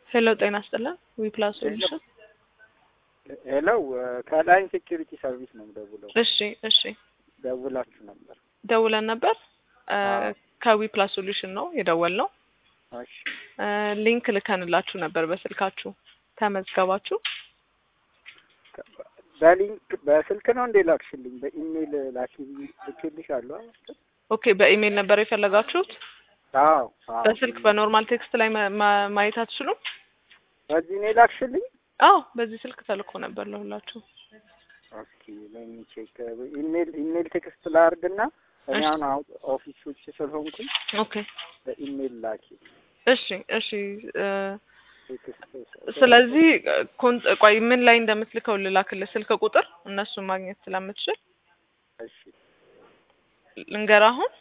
ሄሎ ጤና ይስጥልን ዊፕላስ ሶሉሽን ሄሎ ከላይን ሴኪሪቲ ሰርቪስ ነው ደውለው። እሺ እሺ ደውላችሁ ነበር። ደውለን ነበር አዎ። ከዊፕላስ ሶሉሽን ነው የደወልነው እሺ ሊንክ ልከንላችሁ ነበር በስልካችሁ ተመዝገባችሁ በሊንክ በስልክ ነው እንዴ ላክሽልኝ? በኢሜይል ላኪ ልክልሽ አሉ። ኦኬ በኢሜይል ነበር የፈለጋችሁት አዎ አዎ። በስልክ በኖርማል ቴክስት ላይ ማ- ማ- ማየት አትችሉም በዚህ ነው ላክሽልኝ? አዎ በዚህ ስልክ ተልኮ ነበር ለሁላችሁ ኦኬ ለሚ ቼክ ኢሜይል ኢሜይል ቴክስት ላርግና እኔ እሺ። አሁን አሁን ኦፊስ ውጭ ስለሆንኩኝ ኦኬ በኢሜይል ላኪ እሺ እሺ እ፣ ቴክስት ስለዚህ ኮን- ቆይ ምን ላይ እንደምትልከው ልላክልህ ስልክ ቁጥር እነሱን ማግኘት ስለምትችል እሺ ልንገር አሁን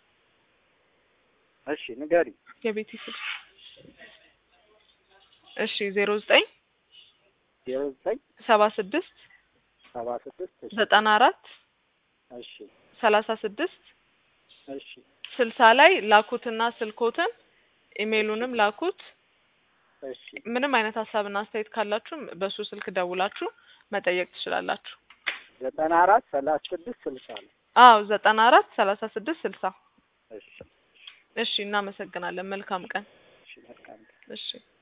እሺ ንገሪ። የቤቲ ስልክ እሺ ዜሮ ዘጠኝ ዜሮ ዘጠኝ ሰባ ስድስት ሰባ ስድስት እሺ ዘጠና አራት እሺ ሰላሳ ስድስት እሺ ስልሳ ላይ ላኩትና ስልኮትን ኢሜይሉንም ላኩት እሺ ምንም አይነት ሀሳብና አስተያየት ካላችሁም በሱ ስልክ ደውላችሁ መጠየቅ ትችላላችሁ ዘጠና አራት ሰላሳ ስድስት ስልሳ ነው። አዎ ዘጠና አራት ሰላሳ ስድስት ስልሳ እሺ እሺ እናመሰግናለን መልካም ቀን እሺ መልካም እሺ